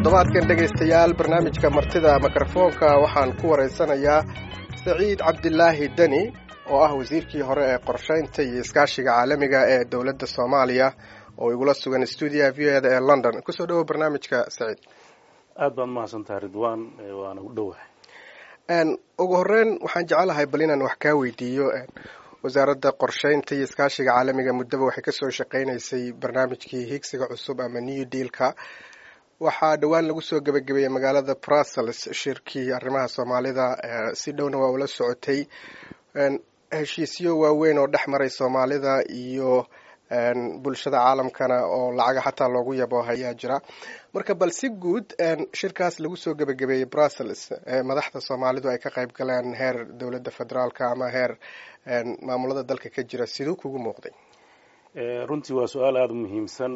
toddobaadkan dhegaystayaal barnaamijka martida mikrofoonka waxaan ku waraysanayaa saciid cabdilaahi deni oo ah wasiirkii hore ee qorshaynta iyo iskaashiga caalamiga ee dowladda soomaaliya oo igula sugan stuudiyaha v o eda ee london kusoo dhawow barnaamijka saciid aad baad mahadsantahay ridwan waana u dhowahay ugu horeyn waxaan jecelahay bal inaan wax kaa weydiiyo wasaaradda qorshaynta iyo iskaashiga caalamiga muddaba waxay kasoo shaqeynaysay barnaamijkii higsiga cusub ama new dealka waxaa dhowaan lagu soo gebagabeeyey magaalada brussels shirkii arrimaha soomaalida si dhowna waa ula socotay heshiisyo waaweyn oo dhex maray soomaalida iyo bulshada caalamkana oo lacaga xataa loogu yabo ayaa jira marka bal si guud shirkaas lagu soo gebagabeeyey brussels madaxda soomaalidu ay ka qayb galeen heer dowladda federaalka ama heer maamulada dalka ka jira siduu kugu muuqday runtii waa su-aal aada u muhiimsan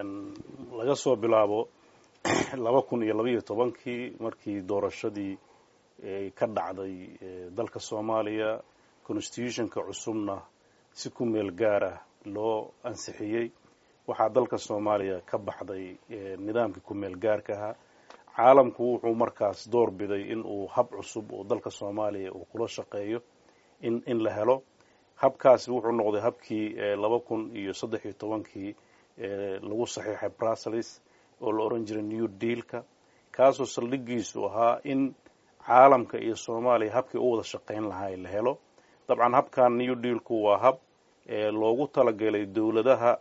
laga soo bilaabo laba kun iyo labaiyo tobankii markii doorashadii ka dhacday dalka soomaaliya constitutionka cusubna si ku meel gaar ah loo ansixiyey waxaa dalka soomaaliya ka baxday nidaamkii ku meel gaarka ahaa caalamku wuxuu markaas door biday in uu hab cusub oo dalka soomaaliya uu kula shaqeeyo in in la helo habkaasi wuxuu noqday habkii laba kun iyo saddex iyo tobankii lagu saxiixay brussels oo la oran jiray new dealka kaasoo saldhigiisu ahaa in caalamka iyo soomaaliya habkii u wada shaqayn lahaa la helo dabcan habkan new dealku waa hab loogu talagalay dowladaha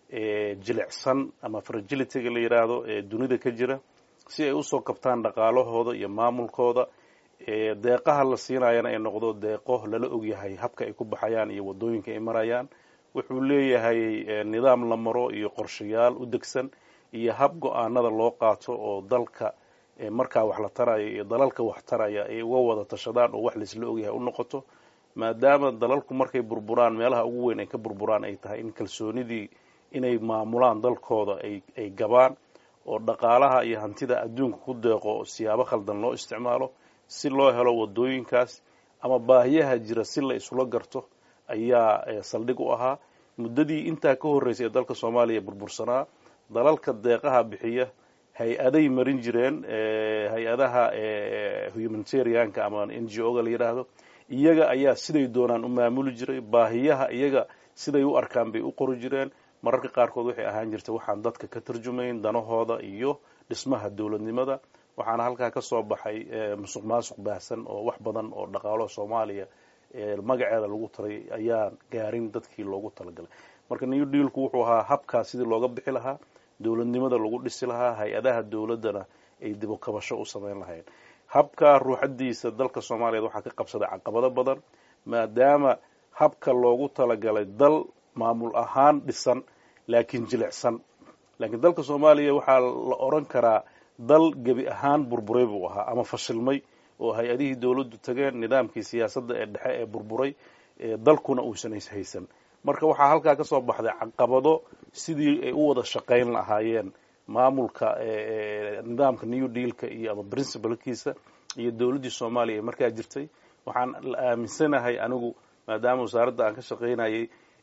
jilicsan ama fragilityga la yidhaahdo ee dunida ka jira si ay usoo kabtaan dhaqaalahooda iyo maamulkooda deeqaha la siinayana ay noqdo deeqo lala ogyahay habka ay ku baxayaan iyo wadooyinka ay marayaan wuxuu leeyahay nidaam la maro iyo qorshayaal u degsan iyo hab go-aanada loo qaato oo dalka markaa wax la taraya iyo dalalka wax taraya ay uga wada tashadaan oo wax laisla ogyahay u noqoto maadaama dalalku markay burburaan meelaha ugu weyn ay ka burburaan ay tahay in kalsoonidii inay maamulaan dalkooda ay gabaan oo dhaqaalaha iyo hantida adduunka ku deeqo siyaabo khaldan loo isticmaalo si loo helo wadooyinkaas ama baahiyaha jira si la isula garto ayaa saldhig u ahaa muddadii intaa ka horreysay ee dalka soomaaliya burbursanaa dalalka deeqaha bixiya hay-aday marin jireen hay-adaha humanitarianka ama n g o ga la yidhaahdo iyaga ayaa siday doonaan u maamuli jiray baahiyaha iyaga siday u arkaan bay u qori jireen mararka qaarkood waxay ahaan jirtay waxaan dadka ka tarjumayn danahooda iyo dhismaha dowladnimada waxaana halkaa ka soo baxay musuq maasuq baahsan oo wax badan oo dhaqaalo soomaaliya magaceeda lagu taray ayaan gaarin dadkii loogu talagalay marka new dealku wuxuu ahaa habkaas sidii looga bixi lahaa dowladnimada lagu dhisi lahaa hay-adaha dowladdana ay dibukabasho u samayn lahayn habka ruuxadiisa dalka soomaaliyeed waxaa ka qabsaday caqabado badan maadaama habka loogu talagalay dal maamul ahaan dhisan laakiin jilicsan laakiin dalka soomaaliya waxaa la oran karaa dal gebi ahaan burburay buu ahaa ama fashilmay oo hay-adihii dowladdu tageen nidaamkii siyaasadda ee dhexe ee burburay dalkuna uusan haysan marka waxaa halkaa ka soo baxday caqabado sidii ay u wada shaqayn lahaayeen maamulka nidaamka new dealka iyo ama principalkiisa iyo dowladdii soomaaliya ee markaa jirtay waxaan la aaminsanahay anigu maadaama wasaaradda aan ka shaqaynayay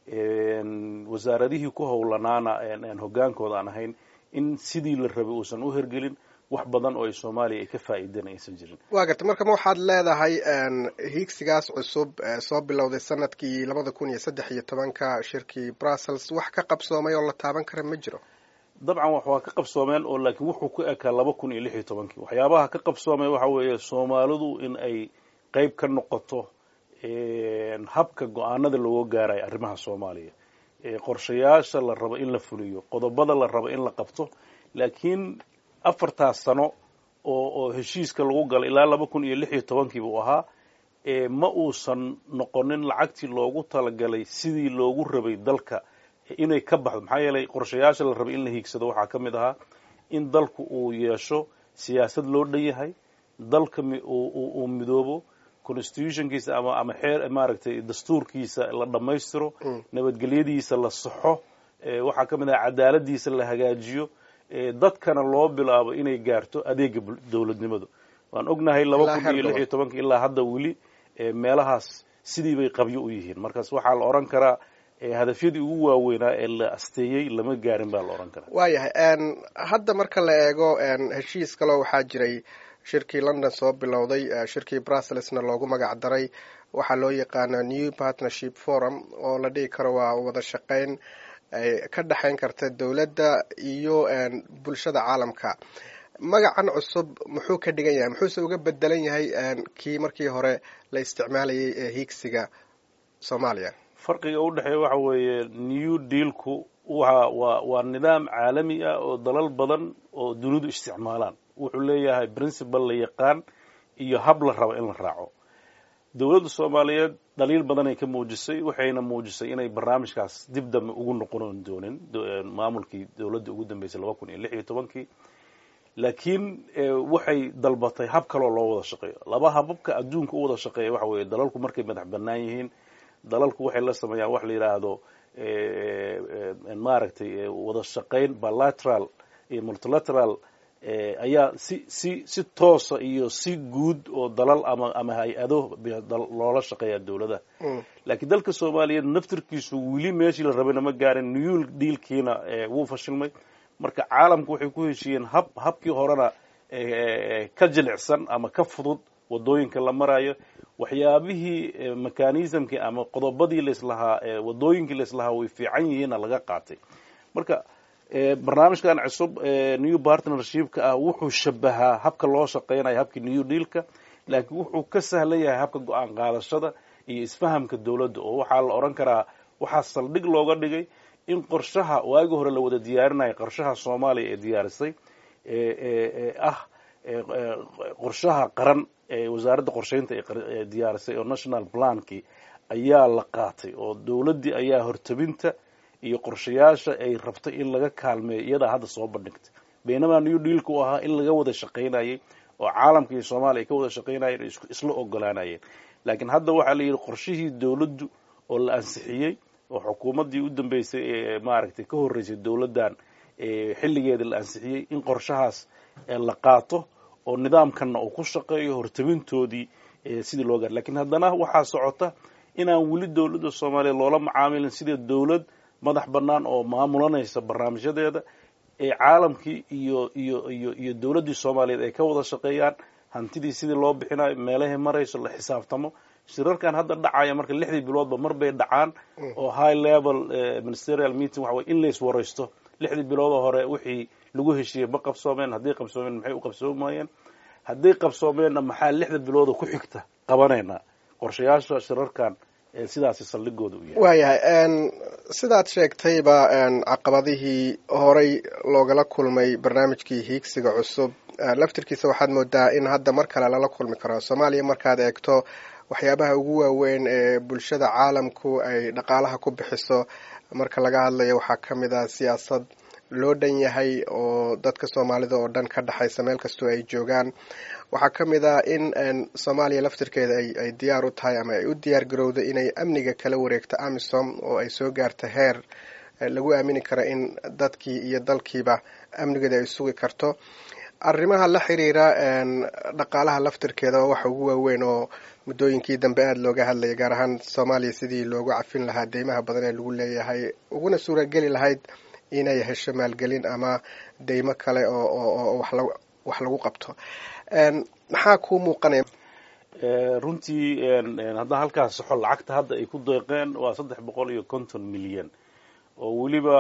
wasaaradihii ku howlanaana hoggaankooda aan ahayn in sidii la rabay uusan u hergelin wax badan oo ay soomaaliya ay ka faa'iideen aysan jirin waa garta marka ma waxaad leedahay hiigsigaas cusub soo bilowday sanadkii labada kun iyo saddex iyo tobanka shirkii brussels wax ka qabsoomay oo la taaban kara ma jiro dabcan wax waa ka qabsoomeen oo laakiin wuxuu ku ekaa laba kun iyo lix iyo tobankii waxyaabaha ka qabsoomay waxa weeye soomaalidu in ay qeyb ka noqoto habka go-aanada looga gaarayo arrimaha soomaaliya qorshayaasha la rabo in la fuliyo qodobada la rabo in la qabto laakiin afartaas sano oo oo heshiiska lagu galay ilaa laba kun iyo lix iyo tobankii buu ahaa ma uusan noqonin lacagtii loogu talagalay sidii loogu rabay dalka inay ka baxdo maxaa yeelay qorshayaasha la rabay in la hiigsado waxaa ka mid ahaa in dalku uu yeesho siyaasad loo dhan yahay dalka uu midoobo constitutionkiisa ama ama xeer maaragtay dastuurkiisa la dhammaystiro nabadgelyadiisa la saxo waxaa ka mid aha cadaaladiisa la hagaajiyo dadkana loo bilaabo inay gaarto adeega dowladnimadu waan ognahay laba kun iyo lix iyo tobanka ilaa hadda weli meelahaas sidii bay qabyo u yihiin markaas waxaa la odhan karaa hadafyadii ugu waaweynaa ee la asteeyey lama gaarin baa la odhan karaa waayahay hadda marka la eego heshiis kaloo waxaa jiray shirkii london soo bilowday shirkii brusselsna loogu magac daray waxaa loo yaqaana new partnership forum oo la dhihi karo waa wada shaqeyn ka dhexayn karta dowladda iyo bulshada caalamka magacan cusub muxuu ka dhigan yahay muxuuse uga bedelan yahay kii markii hore la isticmaalayay ee hiigsiga soomaaliya farqiga u dhexeeya waxa weeye new dealku waa waa waa nidaam caalami ah oo dalal badan oo dunidu isticmaalaan wuxuu leeyahay principal la yaqaan iyo hab la rabo in la raaco dowladda soomaaliyeed dhaliil badanay ka muujisay waxayna muujisay inay barnaamijkaas dib dambe ugu noqon doonin maamulkii dowladda ugu dambeysay laba kun iyo lix iyo tobankii laakiin waxay dalbatay hab kaloo loo wada shaqeeyo laba hababka adduunka u wada shaqeeya waxa weeye dalalku markay madax bannaan yihiin dalalku waxay la sameeyaan wax la yidhaahdo maaragtay wada shaqayn bilateral iyo multilateral ayaa si si si toosa iyo si guud oo dalal ama ama hay-ado loola shaqeeya dowladaha laakiin dalka soomaaliyeed naftirkiisu weli meeshii la rabayna ma gaarin new dealkiina wuu fashilmay marka caalamku waxay ku heshiiyeen hab habkii horena ka jilicsan ama ka fudud wadooyinka la marayo waxyaabihii mechanismkii ama qodobadii laislahaa wadooyinkii laislahaa way fiican yihiinna laga qaatay marka barnaamijkan cusub new partnershipka ah wuxuu shabahaa habka loo shaqeynayo habkii new dealka laakiin wuxuu ka sahlan yahay habka go-aan qaadashada iyo isfahamka dowladda oo waxaa la odhan karaa waxaa saldhig looga dhigay in qorshaha waagi hore la wada diyaarinayo qorshaha soomaaliya ee diyaarisay ee ah qorshaha qaran ee wasaaradda qorsheynta ee diyaarisay oo national plankii ayaa la qaatay oo dowladdii ayaa hortabinta iyo qorshayaasha ay rabtay in laga kaalmeeyo iyadaa hadda soo bandhigtay baynamaa new dealka u ahaa in laga wada shaqaynayay oo caalamka iyo soomaaliya ay ka wada shaqaynayeen oo isla ogolaanayeen laakiin hadda waxaa la yidhi qorshihii dowladdu oo la ansixiyey oo xukuumaddii u dambeysay ee maaragtay ka horreysay dowladdan xilligeeda la ansixiyey in qorshahaas la qaato oo nidaamkanna uu ku shaqeeyo hortabintoodii sidii loo gaar lakiin haddana waxaa socota inaan weli dowladda soomaaliya loola macaamilin sida dowlad madax bannaan oo maamulanaysa barnaamijyadeeda ee caalamkii iyo iyo iyo iyo dowladdii soomaaliyeed ay ka wada shaqeeyaan hantidii sidii loo bixinayo meelahay marayso la xisaabtamo shirarkan hadda dhacaya marka lixdii biloodba mar bay dhacaan oo high level ministerial meeting waxa weye in lays waraysto lixdii biloodoo hore wixii lagu heshiiyey ma qabsoomeen hadday qabsoomeen maxay u qabsoomayeen hadday qabsoomeenna maxaa lixda bilooda ku xigta qabanaynaa qorshayaasha shirarkan sidaasi saldhigooda u yahay waayahay sidaad sheegtayba caqabadihii horey loogala kulmay barnaamijkii hiigsiga cusub laftirkiisa waxaad moodaa in hadda mar kale lala kulmi karo soomaaliya markaad eegto waxyaabaha ugu waaweyn ee bulshada caalamku ay dhaqaalaha ku bixiso marka laga hadlayo waxaa ka mid ah siyaasad loo dhan yahay oo dadka soomaalida oo dhan ka dhexaysa meel kastoo ay joogaan waxaa ka mid ah in soomaaliya laftirkeeda ay diyaar u tahay ama ay u diyaar garowda inay amniga kala wareegto amisom oo ay soo gaarto heer lagu aamini karo in dadkii iyo dalkiiba amnigeeda ay sugi karto arrimaha la xiriira dhaqaalaha laftirkeeda oo waxa ugu waaweyn oo muddooyinkii dambe aada looga hadlayay gaar ahaan soomaaliya sidii loogu cafin lahaa deymaha badan ee lagu leeyahay uguna suurageli lahayd inay hesho maalgelin ama deymo kale oo wax lagu qabto maxaa kuu muuqanaya runtii haddaan halkaas soxo lacagta hadda ay ku deeqeen waa saddex boqol iyo konton milyan oo weliba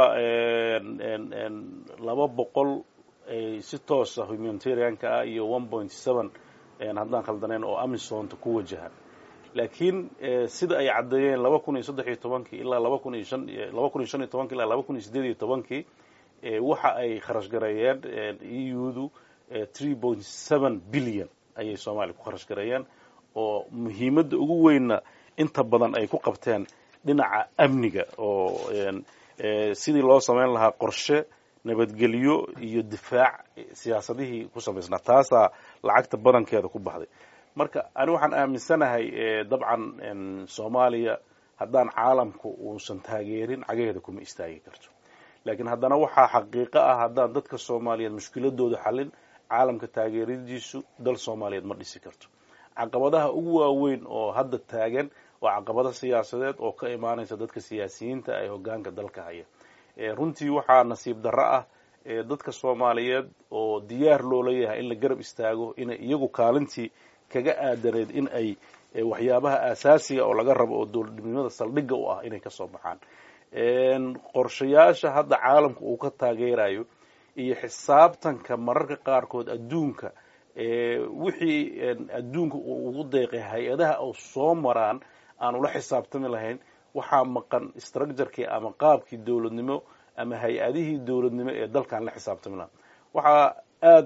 laba boqol si toosa humanitarianka ah iyo one point seven haddaan khaldanayn oo amisonta ku wajahan laakiin sida ay caddeeyeen laba kun iyo saddex iyo tobankii ilaa laba kun iyo shan laba kun iyo shan iyo tobankii ilaa laba kun iyo sideed iyo tobankii waxa ay kharash gareeyeen eudu three point seven billion ayay soomaaliya ku kharash gareeyeen oo muhiimadda ugu weynna inta badan ay ku qabteen dhinaca amniga oo sidii loo samayn lahaa qorshe nabadgelyo iyo difaac siyaasadihii ku samaysnaa taasaa lacagta badankeeda ku baxday marka ani waxaan aaminsanahay dabcan soomaaliya haddaan caalamku uusan taageerin cagaheeda kuma istaagi karto laakiin haddana waxaa xaqiiqo ah haddaan dadka soomaaliyeed mushkiladooda xallin caalamka taageeradiisu dal soomaaliyeed ma dhisi karto caqabadaha ugu waaweyn oo hadda taagan waa caqabado siyaasadeed oo ka imaanaysa dadka siyaasiyiinta ee hogaanka dalka haya runtii waxaa nasiib darro ah dadka soomaaliyeed oo diyaar loo leeyahay in la garab istaago inay iyagu kaalintii kaga aadaneed in ay waxyaabaha aasaasiga oo laga rabo oo dowladnimada saldhigga u ah inay kasoo baxaan qorshayaasha hadda caalamka uu ka taageerayo iyo xisaabtanka mararka qaarkood adduunka wixii adduunka uu ugu deeqay hay-adaha oo soo maraan aan ula xisaabtami lahayn waxaa maqan structurkii ama qaabkii dowladnimo ama hay-adihii dowladnimo ee dalkan la xisaabtami lahaa waxaa aad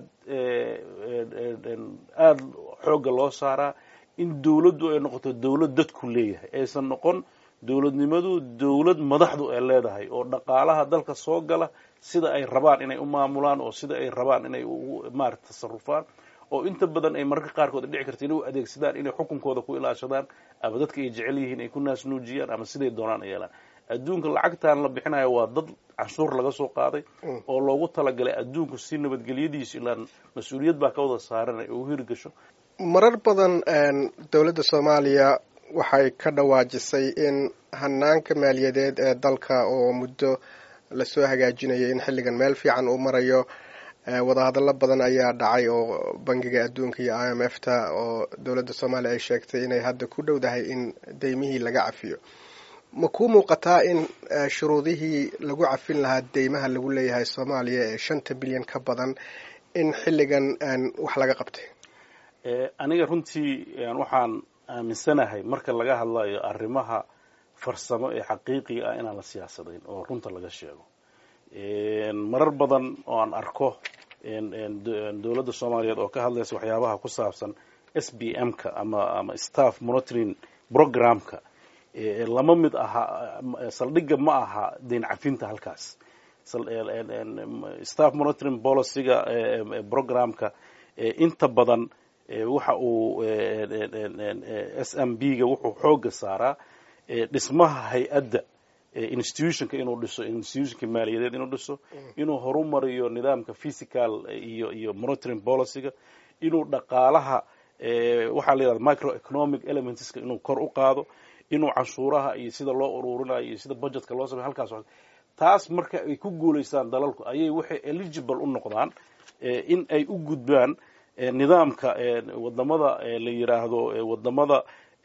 aada xoogga loo saaraa in dowladdu ay noqoto dowlad dadku leeyahay aysan noqon dowladnimadu dowlad madaxdu ay leedahay oo dhaqaalaha dalka soo gala sida ay rabaan inay u maamulaan oo sida ay rabaan inay maarata tasarufaan oo inta badan ay mararka qaarkood ay dhici karta inay u adeegsadaan inay xukunkooda ku ilaashadaan ama dadka ay jecel yihiin ay ku naasnuujiyaan ama siday doonaan ay yeelaan adduunka lacagtan la bixinayo waa dad canshuur laga soo qaaday oo loogu talagalay adduunku si nabadgelyadiisu ilaan mas-uuliyad baa ka wada saaran ay u hirgasho marar badan dowladda soomaaliya waxay ka dhawaajisay in hanaanka maaliyadeed ee dalka oo muddo lasoo hagaajinayay in xilligan meel fiican uu marayo wadahadallo badan ayaa dhacay oo bangiga adduunka iyo i m f ta oo dowladda soomaaliya ay sheegtay inay hadda ku dhowdahay in deymihii laga cafiyo ma kuu muuqataa in shuruudihii lagu cafin lahaa deymaha lagu leeyahay soomaaliya ee shanta bilyan ka badan in xilligan wax laga qabtay aniga runtii waxaan aaminsanahay marka laga hadlayo arrimaha farsamo ee xaqiiqiga ah inaan la siyaasadayn oo runta laga sheego marar badan oo aan arko dowladda soomaaliyeed oo ka hadlaysa waxyaabaha ku saabsan s b m ka ama ama staff monitoring programka lama mid aha saldhigga ma aha deyn cafinta halkaas staff monitoring policyga programka inta badan waxa uu s m b ga wuxuu xooga saaraa dhismaha hay-adda institutionka inuu dhiso institutionka maaliyadeed inuu dhiso inuu horumariyo nidaamka physical iyo iyo monitoring policyga inuu dhaqaalaha waxaa la yidhahda microeconomic elementska inuu kor u qaado inuu canshuuraha iyo sida loo ururinayo iyo sida budgetka loo samey halkaas taas marka ay ku guulaystaan dalalku ayay waxay eligible u noqdaan in ay u gudbaan nidaamka wadamada la yiraahdo wadamada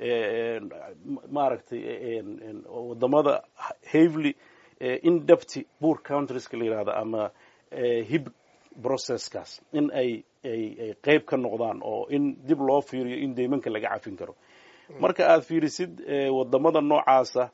maaragtay wadamada havely indepty poor countrieska la yirahdo ama hib processkaas in ay ay ay qeyb ka noqdaan oo in dib loo fiiriyo in deymanka laga cafin karo marka aad fiirisid wadamada noocaasa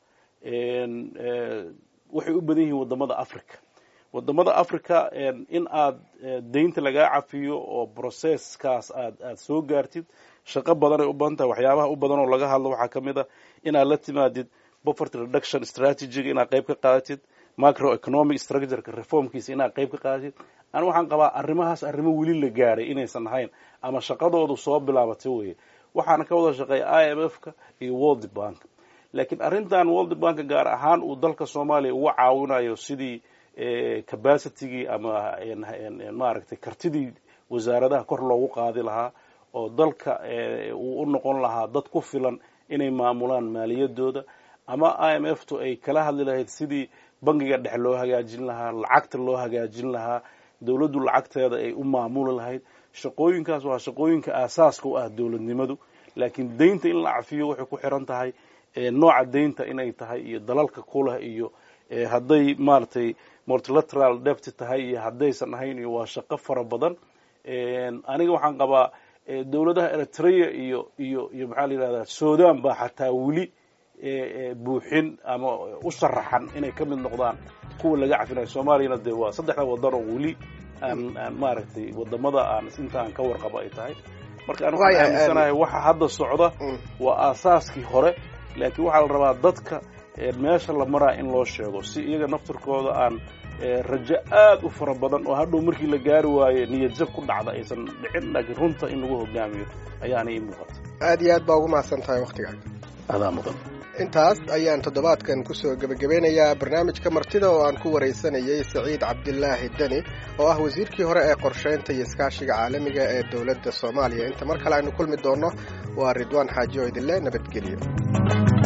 waxay u badan yihiin wadamada africa wadamada africa in aad deynta lagaa cafiyo oo processkaas aad aad soo gaartid shaqo badan ay u badan tahay waxyaabaha u badan oo laga hadlo waxaa ka mid a inaad la timaadid poverty reduction strategyga inaad qayb ka qaadatid microeconomic structureka reformkiisa inaad qayb ka qaadatid ani waxaan qabaa arrimahaas arrimo weli la gaaray inaysan ahayn ama shaqadoodu soo bilaabatay weye waxaana ka wada shaqeeya i m f ka iyo world bank laakiin arrintan world bank gaar ahaan uu dalka soomaaliya uga caawinayo sidii capacitygii ama maaragtay kartidii wasaaradaha kor loogu qaadi lahaa oo dalka uu u noqon lahaa dad ku filan inay maamulaan maaliyadooda ama i m f tu ay kala hadli lahayd sidii bangiga dhexe loo hagaajin lahaa lacagta loo hagaajin lahaa dowladdu lacagteeda ay u maamuli lahayd shaqooyinkaas waa shaqooyinka aasaaska u ah dowladnimadu laakiin deynta in la cafiyo waxay ku xiran tahay nooca deynta inay tahay iyo dalalka kuleh iyo hadday maaragtay multilateral debt tahay iyo haddaysan ahayn iyo waa shaqo fara badan aniga waxaan qabaa dowladaha eritrea iyo iyo iyo maxaa la yidhahdaa sudan baa xataa weli buuxin ama u sharaxan inay ka mid noqdaan kuwa laga cafinayo soomaaliyana dee waa saddexda wadan oo weli aan aan maaragtay wadamada aan intaan ka warqabo ay tahay marka aan waxaan aaminsanahay waxa hadda socda waa aasaaskii hore laakiin waxaa la rabaa dadka meesha la maraa in loo sheego si iyaga naftirkooda aan rajo aad u fara badan oo hadhow markii la gaari waayo niyadjab ku dhacda aysan dhicin laakiin runta in lagu hogaamiyo ayaana ii muuqata aad iyo aad baa ugu mahadsan tahay waktigaaga adaa mudan intaas ayaan toddobaadkan kusoo gebagabeynayaa barnaamijka martida oo aan ku waraysanayay saciid cabdilaahi deni oo ah wasiirkii hore ee qorshaynta iyo iskaashiga caalamiga ee dowladda soomaaliya inta mar kale aynu kulmi doonno waa ridwaan xaaji oo idinle nabadgelyo